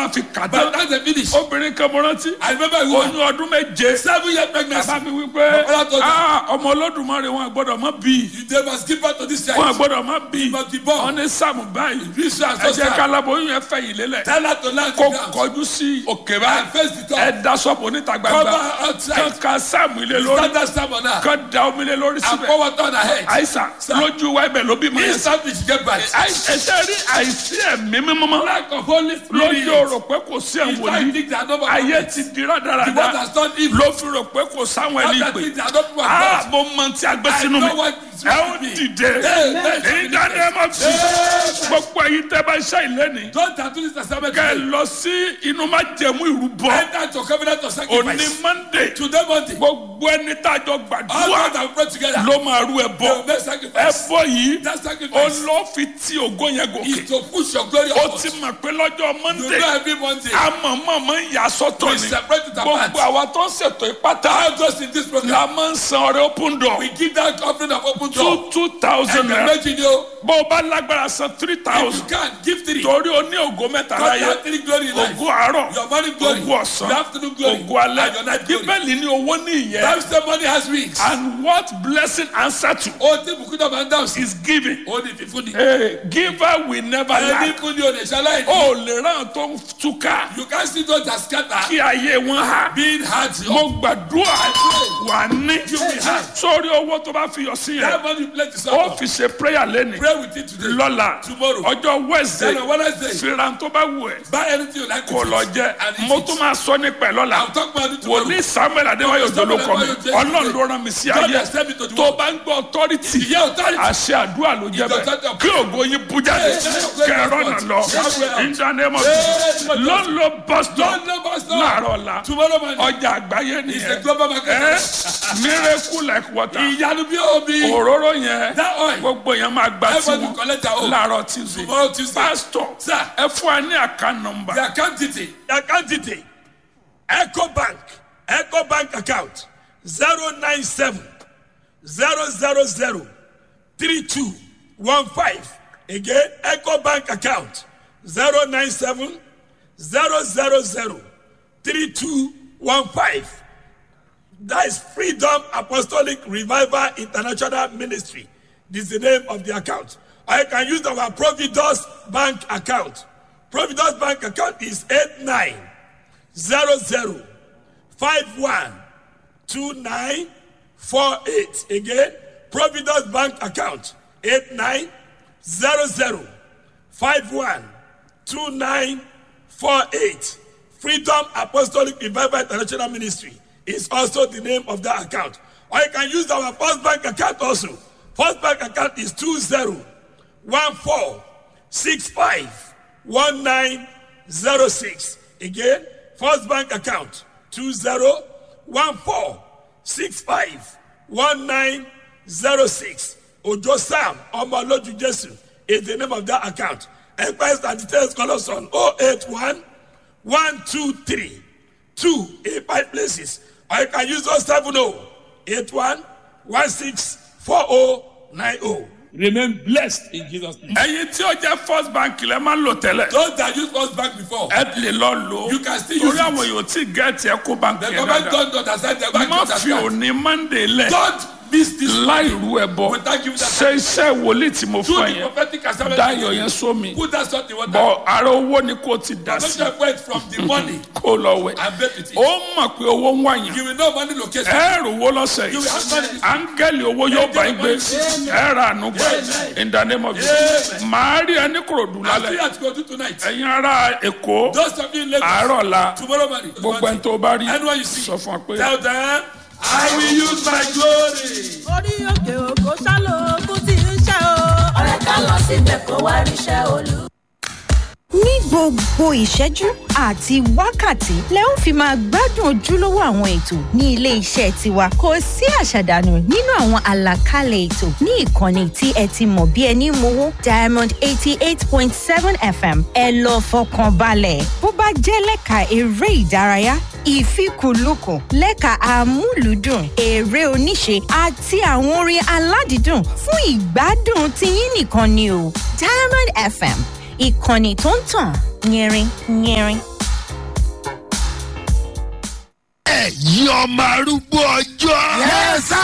máa fi kà By the tán time they finish, obìnrin kan mo rántí I remember a woman, oyún ọdún méje seven year pregnancy. bàbá mi wí pé Bàbá tó dà. "Ah, ọmọ olódùmarè wọn gbọ́dọ̀ má bí They must give birth to this wọn child. gbọ́dọ̀ má bí He must be born. wọn ní sàmù báyìí This child ẹ so jẹ́ sad. kálábóyún yẹn fẹ̀yìn lélẹ̀ Tell her to land kó the ground. kọjú sí òkè And báyìí face the top. ẹ da sọ́ọ̀bù níta Cover gbangba her outside. kán ka sáàmù ilé lórí Stand that stamp on her. kán da omi lé lórí And síbẹ̀ pour water on her head. àìsàn lójú wa ibẹ̀ ló bí mọ́ yẹn Instantly she get back. ẹsẹ̀ rí àìsí ẹ̀mí mímọ́ Lack of Holy Spirit. lójú o rò pé kò sí If I ẹ̀wòlí think they are not ayé ti di The one rádaràda that's done evil. ló fi rò pé kò sáwọn ẹni Other pè things they are not people of á God. mo mọ tí a gbé I sínú mi know what is ẹ ó with me. dìde Amen. ìdáná ẹ má fi gbogbo ẹyin tẹ bá ṣe ìlẹ́ni Don't tattoo this testament. kẹ ẹ lọ sí inú má jẹmú ìrúbọ Enter to covenant of òní sacrifice. monday Today Monday. gbogbo ẹni tá a jọ All gbàdúrà God have prayed together. ló máa rú ẹ They bọ will make ẹ sacrifice. bọ yìí That sacrifice olófin tí ògo yẹn gòkè is to push your glory ó upwards. ti mọ̀ pé lọ́jọ́ You monday know every Monday. amọ̀mọ̀mọ̀ ń yà sọ́tọ̀ We ni separate it apart. gbogbo àwa tó ń ṣètò ìpátá All those in this program. la máa ń san ọrẹ open door We give that offering of open door. two two thousand And the naira imagine you. bó o bá lágbára san three If you thousand can, give three. torí o ní ògo mẹ́ta God láyé have three glory in life. ògo àárọ̀ Your morning glory. ògo ọ̀sán Your afternoon glory. ògo alẹ́ And your night glory. bíbélì ní owó ní ìyẹn Bible say money has wings. and what blessing answer to Ó ti bùkún náà máa ń dáhùn sí. is giving Ó ní fífún ni. hey, giver will never Ẹni lack fún ni o lè ṣaláì ní. o lè ràn tó ń túká You can see those that scatter. kí ayé wọn hà Being hard. mo gbàdúrà wà ní You will have. sórí owó tó bá fi yọ sí That yẹn money you pledge to ó someone. fi ṣe prayer lẹ́nu Pray with it today. lọ́la Tomorrow. ọjọ́ wednesday Then on Wednesday. fìràn tó bá wù ẹ́ Buy anything you like. kò with lọ it. jẹ And eat mo it. tún máa sọ nípa ẹ lọ́la I'll talk about it tomorrow. wòlíì samuel adéwáyò Samuel dolókọ mi Adéwáyò Jésù ọlọ́run ló rán mi sí God ayé has sent me to the tó world. bá ń gbọ́ authority Ìyá authority. àṣẹ àdúrà ló jẹ́ Ìjọ bẹ́ẹ̀ tọ́jú. kí ògo yín bú jáde kẹrọ náà lọ ìdánimọ̀ ló ń lo boston Don't know pastor. láàárọ̀ ọ̀la Tomorrow morning. ọjà àgbáyé It's a nìyẹn global market. ẹ miracle like water Ìyanu bí omi. òróró yẹn That oil. gbogbo yẹn máa gba Everybody tiwọn collect their own. láàárọ̀ tuesday Tomorrow Tuesday. pastor Sir. ẹ fún wa ní àká nọmba The account detail. The account detail Eco Bank Eco Bank account zero nine seven zero zero zero three two one five again Eco Bank account zero nine seven zero zero zero three two one five that is Freedom Apostolic Revival International Ministry this is the name of the account or you can use our Providus Bank account Providus Bank account is eight nine zero zero five one two nine four eight again Providence Bank account eight nine zero zero five one two nine four eight Freedom Apostolic Revival International Ministry is also the name of that account or you can use our First Bank account also First Bank account is two zero one four six five one nine zero six again First Bank account two zero one four six five one nine zero six Ojo Sam Omoloju Jesu is the name of that account. Enquiries and details call us on 081 123 2 in five places. Or you can use 070 81 16 4090. Remain blessed in Jesus' name. ẹyin tí ó jẹ first bank lẹ máa ń lò tẹ́lẹ̀ Those that use first bank before. ẹ lè lọ lò ó You can still use torí it. àwọn yòó tí gẹẹti ẹ kó bank The yẹn government dáadáa don't understand the bank má don't fi understand. òní monday lẹ Don't miss this. láì rú ẹ bọ Without giving that- ṣe iṣẹ́ wòlíì tí mo Do fún ẹ the yẹn prophetic assignment. dáyọ̀ yẹn sómi Put that salt in water. bọ ara owó ni kò ti dà Don't sí just wait from the money kó lọ wẹ̀ and bet with it. ó mọ̀ pé owó ń wáyàn You will know money location. ẹ rò wó lọ́sẹ̀ You will have yìí money. áńgẹ́lì owó yóò bá yín gbé ẹ rà ànú gbé in the name of Jesus màá rí ẹni kòròdú I'll see lálẹ́ what to go do tonight. ẹ̀yin ará èkó Those of you in Lagos. àárọ̀ la Tomorrow morning. gbogbo ẹni tó bá rí Anyone you see. sọ fún wa pé Tell them, I will use my glory. orí òkè òkò sálò ogun tí ń ṣe o. ọ̀rẹ́ ká lọ síbẹ̀ kó wá ríṣẹ́ olú. ní gbogbo ìṣẹ́jú àti wákàtí lẹ ó fi máa gbádùn ojúlówó àwọn ètò ní ilé iṣẹ́ tiwa kò sí àṣàdànù nínú àwọn àlàkalẹ̀ ètò ní ìkànnì tí ẹ ti mọ̀ bí ẹni mowó diamond eighty eight point seven fm ẹ lọ fọkàn balẹ̀ bó bá jẹ́ lẹ́ka eré ìdárayá ìfikùnlukùn lẹ́ka amúlùúdùn eré oníṣe àti àwọn orin aládìídùn fún ìgbádùn tiyín nìkan ni o diamond fm ìkànnì tó ń tàn yẹrin yẹrin ẹ̀yin ọmọ arúgbó ọjọ́. yẹ́sà.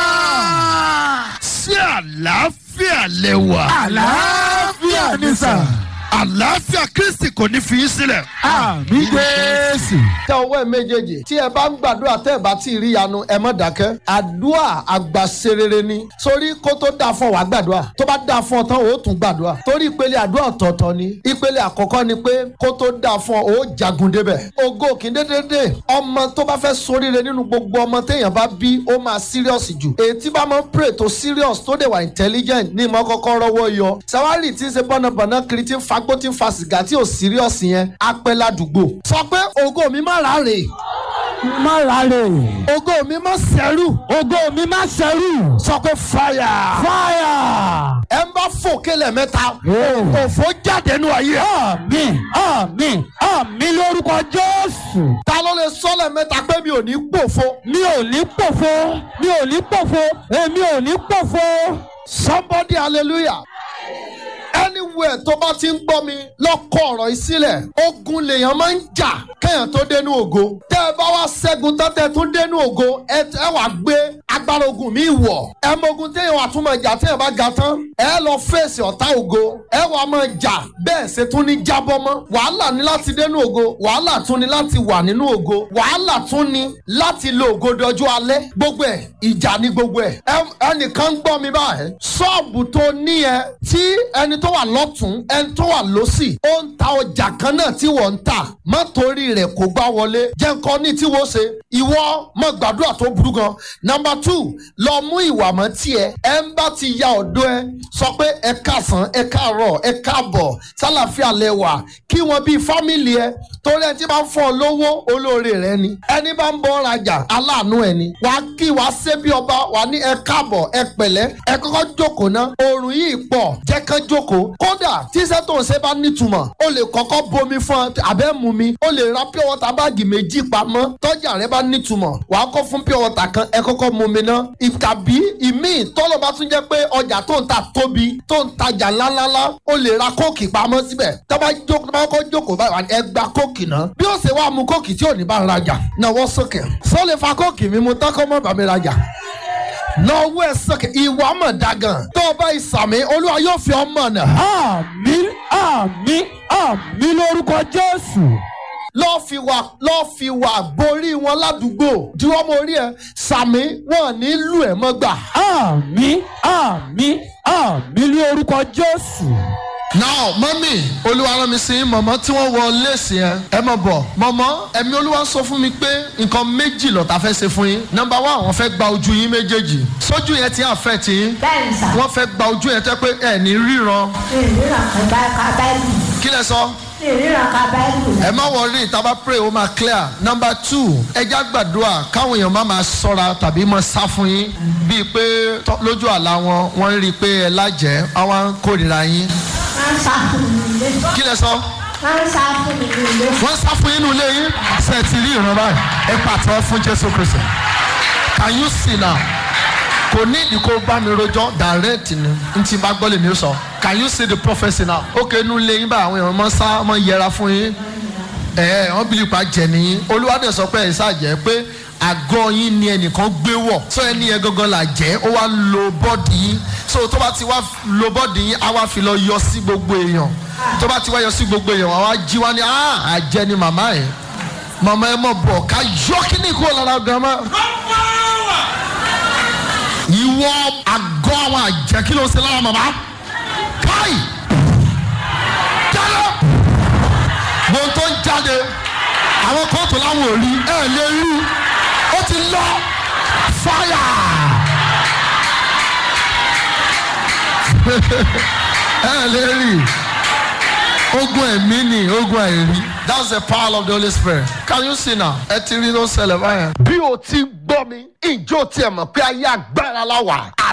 sí àlàáfíà lẹ́wà. àlàáfíà ni sà. àlàáfíà kristi kò ní fi í sílẹ̀. àmì jésù. tẹ ọwọ́ ẹ méjèèjì tí ẹ bá ń gbàdúrà tẹ́ ẹ bá tí ì rí yanu ẹ mọ̀ dákẹ́ àdúrà àgbàserere ni sórí kó tó dáa fún ọ wá gbàdúrà tó bá dáa fún ọ tán ó tún gbàdúrà torí ìpele àdúrà ọ̀tọ̀ọ̀tọ̀ ni ìpele àkọ́kọ́ ni pé kó tó dáa fún ọ ó jagun débẹ̀ ògo kì í dédédé ọmọ tó bá fẹ́ soríire nínú gbogbo ọmọ téèyàn bá bí ó máa serious jù èyí tí bá máa ń pray tó serious tó dẹ̀ wà intelligent ní ìmọ̀ kọ́kọ́ rọ́wọ́ yọ sawari tí ń ṣe bọ́nàbọ̀nà kiri tí ń fagbó tí ń fa sìgá tí ò serious yẹn á pẹ́ ládùúgbò sọ pé ògo mi má ráre má rárẹ̀. ògo mi má sẹ́rù ògo mi má ṣẹrú. sọ pé fire fáyà. ẹ ń bá fò kélẹ̀ mẹ́ta òfò jáde nù ayé ẹ̀. àmì àmì àmì lórúkọ jésù. ta ló lè sọ́lẹ̀ mẹ́ta pé mi ò ní gbòfo mi ò ní pòfo mi ò ní pòfo èmi ò ní pòfo. somebody hallelujah anywhere tó bá ti ń gbọ́ mi lọ́kọ̀ ọ̀rọ̀ yìí sílẹ̀ ogun lèèyàn máa ń jà kéèyàn tó dénú ògo tẹ́ ẹ bá wá ṣẹ́gun tán tẹ́ ẹ tún dénú ògo ẹ ẹ wàá gbé agbára ogun mi wọ̀ ẹ mọ ogun téèyàn wà tún máa jà téèyàn bá ga tán ẹ lọ fèsì ọ̀tá ògo ẹ wàá máa jà bẹ́ẹ̀ ṣe tún ní jábọ́ mọ́ wàhálà ní láti dénú ògo wàhálà tún ní láti wà nínú ògo wàhálà tún ní láti lo ògo dọjú alẹ́ gbogbo ẹ̀ ìjà ní gbogbo ẹ̀ Ẹ- ẹnìkan ń gbọ́ mi báyìí ṣọ́ọ̀bù tó ní ẹ tí ẹni tó wà lọ́tún ẹni tó wà lọ́sì ó ń ta ọjà kan náà tí wọ́n ń tà má torí rẹ̀ kó gbá wọlé jẹ́ nǹkan ní tí wọ́n ṣe ìwọ mọ̀ gbàdúrà tó burú gan nọmba two lọ mú ìwà mọ́ tiẹ̀ ẹ ń bá ti ya ọ̀dọ́ ẹ sọ pé ẹ káàsán ẹ káàárọ̀ ẹ káàbọ̀ sálàfíà lẹwà kí wọn bíi fámìlì ẹ torí ẹ tí bá ń fọ lówó olóore rẹ ni ẹni bá ń bọ́ rajà aláàánú ẹ ni wàá kí wàá ṣe bí ọba wàá ní ẹ káàbọ̀ ẹ pẹ̀lẹ́ ẹ kọ́kọ́ jókòó ná oòrùn yìí pọ̀ jẹ́ kán jókòó kódà tíṣẹ́ tó ń ṣe bá nítumọ̀ o lè kọ́kọ́ bomi fún ọ abẹ́ mu mi o lè ra pure water báàgì méjì pamọ́ tọ́jà rẹ bá nítumọ̀ wàá kọ́ fún pure water kan ẹ kọ́kọ́ mu mi ná tàbí ìmíì tọ́lọ̀ bá tún jẹ́ pé ọjà tó ń ta tóbi tó ń tajà ńláńlá o lè ra kóòkì pamọ́ síbẹ̀ tó bá jókòó tó bá kọ́ jókòó báyìí wà ní ẹ gba kóòkì náà bí ó ṣe wá mu kóòkì tí ò ní bá ń rajà náwó sókè sọ lè fa kóòkì mi mu tán kọ́ mọ́ bàmí rajà lọ́wọ́ ẹ̀ sókè ìwà mọ̀ dagan tó o bá ìsàmì olúwa yóò fi ọmọ náà àmì àmì àmì lórúkọ jésù. lọ́ọ́ fi wà lọ́ọ́ fi wà borí wọn ládùúgbò juwọ́ mo rí ẹ sàmì wọn ní lù ẹ mọ́ gbà. àmì àmì àmì lórúkọ jésù. now mọ́mí olúwa rán mi sí mọ̀mọ́ tí wọ́n wọ léèsì yẹn ẹ mọ̀ bọ̀ mọ̀mọ́ ẹ̀mí olúwa sọ fún mi pé nǹkan méjì lọ́ta fẹ́ ṣe fún yín nọmba one wọ́n fẹ́ gba ojú yín méjèèjì sójú yẹn ti hàn fẹ́ tí yín bẹ́ẹ̀ni sà wọ́n fẹ́ gba ojú yẹn tẹ́ pé ẹ̀ ní ríran ìríran kan ka báìbù kí lẹ sọ. ìríran ka báìbù ẹ má wọrí ìtaba pray ó máa clear number two ẹja gbàdúrà káwọn èèyàn má máa sọ́ra tàbí máa sá fún yín bíi pé tọ́- lójú àlá wọn wọ́n ń rí i pé ẹ lájẹ́ àwọn ń kórìíra yín wọ́n ń sá fún mi nílé kí lẹ sọ wọ́n ń sá fún mi nílé wọ́n sá fún yín nínú ilé yín ṣe ti rí ìran báyìí ẹ pàtẹ́wọ́ fún jésù kristu can you see now kò ní ìdí kó bá mi rojọ́ direct ni n ti bá gbọ́ lè mi sọ can you see the prophecy now ok inú ilé yín báyìí àwọn èèyàn mọ́ sá mọ́ yẹra fún yín ẹ wọn bí ipa jẹ nìyí olúwadẹ sọ pé ẹ ṣàjẹ pé àgọ́ yín ni ẹnìkan gbé wọ̀ so ẹni yẹn gangan là jẹ́ ó wá lo bọ́ọ̀dì yín so tó bá ti wá lo bọ́ọ̀dì yín á wá fi lọ yọ sí gbogbo èèyàn tó bá ti wá yọ sí gbogbo èèyàn wá wá jí wá ní ah àjẹ ni màmá ẹ màmá ẹ mọ̀ bọ̀ ká yọ kíní kúrò lára gàmá ìwọ àgọ́ àwọn àjẹ́ kí ló ń ṣe lára màmá káì jáde gbogbo tó ń jáde àwọn kan tó láwọn ò rí ẹ lè rí ó ti lọ fáyà ẹ lè rí ogun ẹ̀mí ni ogun àìrí that's the power of the holy spirit can you see now ẹ ti rí ló ń ṣẹlẹ̀ báyẹn. bí o ti gbọ́ mi ìjọ tiẹ̀ mọ̀ pé ayé agbára la wà àti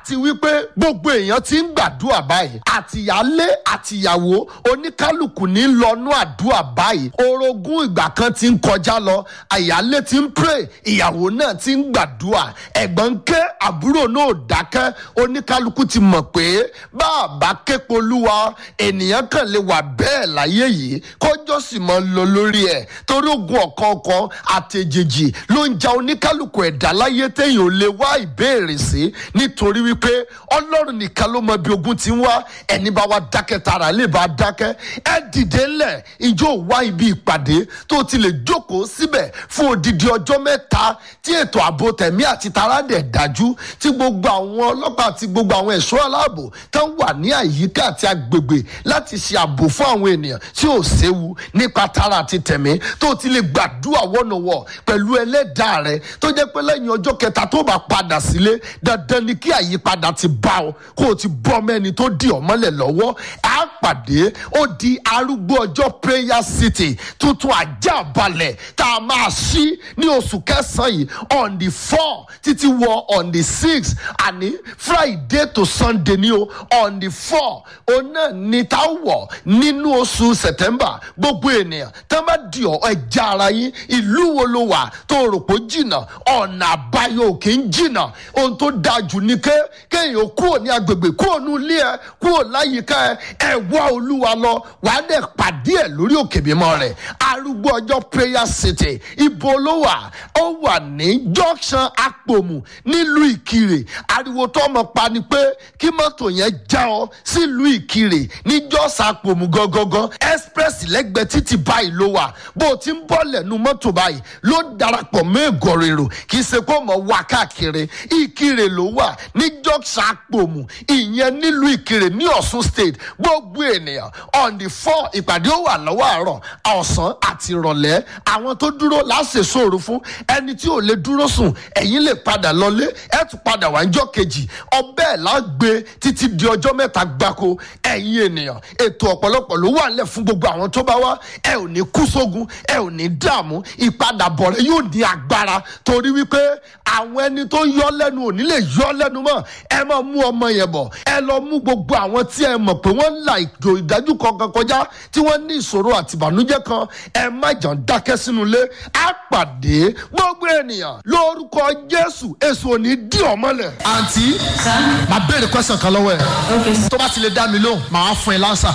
àti wípé gbogbo èèyàn ti ń gbàdúrà báyìí àtìyálé àtìyàwó oníkálukú ní lọ́nú àdúrà báyìí orogún ìgbà kan ti ń kọjá lọ àyálé ti ń pray ìyàwó náà ti ń gbàdúrà ẹ̀gbọ́n ń ké àbúrò náà ò dákẹ́ oníkálukú ti mọ̀ pé bá a bá képo olúwa ènìyàn kan lè wà bẹ́ẹ̀ láyé yìí kọjọ́ sì máa ń lọ lórí ẹ̀ torí ogun ọ̀kọ̀ọ̀kan àtẹ̀jèjì ló ń ja oníkálukú ẹ̀dá láyé téèyàn ò lè wá ìbéèrè sí nítorí wípé ọlọ́run nìkan ló mọ bí ogun ti ń wá ẹni bá wá dákẹ́ tara lè bá dákẹ́ ẹ dìde ńlẹ̀ ìjọ wá ibi ìpàdé tó ti lè jókòó síbẹ̀ fún odidi ọjọ́ mẹ́ta tí ètò ààbò tẹ̀mí àti tara dẹ̀ dájú tí gbogbo àwọn ọlọ́pàá àti gbogbo àwọn ẹ̀ṣọ́ aláàbò tó ń wà ní àyíká àti agbègbè láti ṣe ààbò fún àwọn ènìyàn tí ò séwu nípa tara àti tẹ̀mí tó ti lè gbàdúrà wọ́nàwọ́ pẹ̀lú ẹlẹ́dàá rẹ tó jẹ́ pé lẹ́yìn ọjọ́ kẹta tó bá padà sílé dandan ni kí àyípadà ti bá ọ kó o ti bọ́ mẹ́ni tó di ọ̀mọ́lẹ̀ lọ́wọ́ á pàdé ó di arúgbó ọjọ́ prayer city tuntun ajá balẹ̀ tá a máa ṣí ní oṣù kẹsàn-án yìí on the four títí wọ on the six àní friday to sunday ni o on the four òun náà ni tá a wọ̀ nínú oṣù september gbogbo ènìyàn tá a bá di ọ ẹja ara yín ìlú wo ló wà tó rò pé jìnnà ọ̀nà àbáyọ òkè ń jìnnà ohun tó dáa jù ni ké kéèyàn kúrò ní agbègbè kúrò ní ilé ẹ kúrò láyìíká ẹ ẹ wá olúwa lọ wàá dẹ̀ pàdé ẹ lórí òkè mímọ́ rẹ̀ arúgbó ọjọ́ prayer city ibo ló wà ó wà ní junction apòmù nílùú ìkirè ariwo tó ọmọ pa ni pé kí mọ́tò yẹn já ọ sílùú ìkirè ní jọ́sà apòmù gangan express lẹ́gbẹ̀ẹ́ títì báyìí ló wà bó o ti ń bọ́ lẹ́nu mọ́tò báyìí ló darapọ̀ mọ́ ègòrèrò kì í ṣe kó mọ̀ wá káàkiri ìkirè ló wà ní junction apòmù ìyẹn nílùú ìkirè ní ọ̀ṣun state gbogbo ènìyàn on the four ìpàdé ó wà lọ́wọ́ àárọ̀ ọ̀sán àti ìrọ̀lẹ́ àwọn tó dúró láṣẹ sóòrò fún ẹni tí ò lè dúró sùn ẹ̀yìn lè padà lọlé ẹ̀ tún padà wá níjọ́ kejì ọbẹ̀ lágbé títí di ọjọ́ mẹ́ta gbáko ẹ̀yin ènìyàn ètò ọ̀pọ̀lọpọ̀ ló wà nílẹ̀ fún gbogbo àwọn tó bá wá ẹ ò ní kú sógun ẹ ò ní dààmú ìpadàbọ̀ rẹ yóò ní agbára torí wípé àwọn ẹni tó yọ lẹ́nu ò ní lè yọ lẹ́nu mọ́ ẹ máa mú ọmọ yẹn bọ̀ ẹ lọ mú gbogbo àwọn tí ẹ mọ̀ pé wọ́n ń la ìjò ìdájú kankan kọjá tí wọ́n ní ìṣòro àti ìbànújẹ́ kan ẹ má jàn dákẹ́ sínú ilé á pàdé gbogbo ènìyàn lórúkọ jésù èso ò ní dí ọmọlẹ̀. àǹtí màá béèrè question kan lọ́wọ́ ẹ̀ tó bá ti lè dá mi lóhùn màá fún ẹ lánsà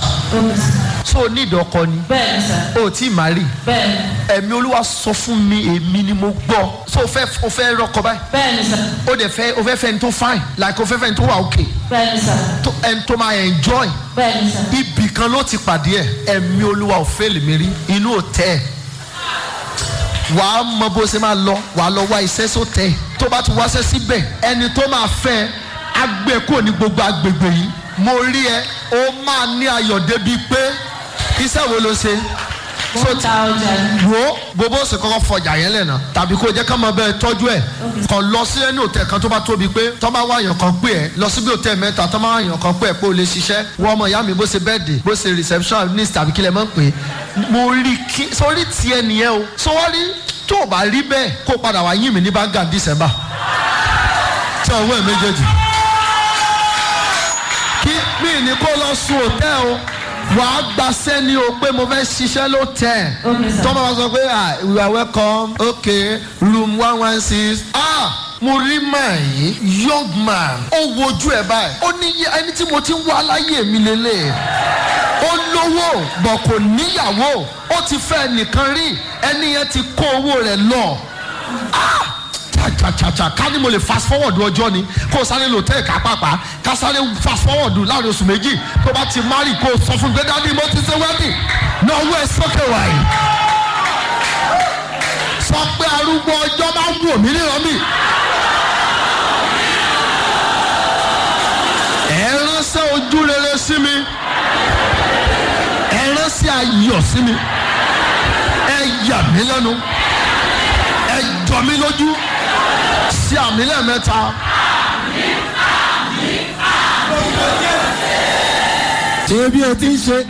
so o ní ìdọ́kọ ni bẹ́ẹ̀ni sà o tí ì má rí bẹ́ẹ̀ni ẹ̀mí olúwa sọ fún mi èmi ni mo gbọ́ so o fẹ́ o fẹ́ rọkọ báyìí bẹ́ẹ̀ni sà o dẹ̀ fẹ́ o fẹ́ fẹ́ ẹni tó fine like o fẹ́ fẹ́ ẹni tó wà okay bẹ́ẹ̀ni sà tó ẹni tó máa enjoy bẹ́ẹ̀ni sà ibì kan ló ti pàdé ẹ ẹ̀mí olúwa ò fẹ́ lèmi rí inú ò tẹ́ ẹ wàá mọ bó ṣe máa lọ wàá lọ wá iṣẹ́ só tẹ́ ẹ tó bá ti wáṣẹ́ síbẹ̀ ẹni tó máa fẹ́ ẹ á gbé kúrò ní gbogbo agbègbè yìí mo rí ẹ ó máa ní ayọ̀ débi pé iṣẹ́ wo ló ṣe mo ń ta ọjà ni wo gbogbo ṣe kọ́kọ́ fọjà yẹn lẹ́nà tàbí kó jẹ́ ká máa bẹ́ẹ̀ tọ́jú ẹ̀ kàn lọ sí ẹni òtẹ̀ kan tó bá tóbi pé tọ́ bá wá èèyàn kan pé ẹ̀ lọ síbi òtẹ̀ mẹ́ta tọ́ bá wá èèyàn kan pé ẹ̀ pé o lè ṣiṣẹ́ wọ́n ọmọ ìyá mi bó ṣe bẹ́ẹ̀dì bó ṣe receptionist tàbí kílẹ̀ mọ́ pé mo rí kí sórí tiẹ̀ nìyẹn o sọwọ́rí tó o bá rí bẹ́ẹ̀ kó o padà wá yín mi ní báńgà december tí ọwọ́ ẹ̀ méjèèjì kí mi ní kó lọ sun òtẹ́ o wàá gbaṣẹ́ ni o pé mo fẹ́ ṣiṣẹ́ ló tẹ̀ Okay, sir. tọ́mọ bá sọ pé ah we are welcome okay room one one six ah mo rí màá yìí young man ó wojú ẹ báyìí ó ní yẹ- ẹni tí mo ti ń wá láyé mi lélẹ̀ ó lówó bọ̀ kò níyàwó ó ti fẹ́ nìkan rí ẹni yẹn ti kó owó rẹ̀ lọ ah chachachacha ká ní mo lè fast forward ọjọ́ ni kó o sáré lò tẹ́ ẹ̀ka pàpà ká sáré fast forward láàrin oṣù méjì tó bá ti marry kó o sọ fún gbé dání mo ti ṣe wedding náà owó ẹ sókè wáyé sọ pé arúgbó ọjọ́ máa ń wò mí níran mi. ẹ ránṣẹ́ ojú rere sí mi ẹ ránṣẹ́ ayọ̀ sí mi ẹ yà mí lẹ́nu ẹ jọ mí lójú sí àmì lẹ́ẹ̀mẹ́ta. ṣé bí o ti ń ṣe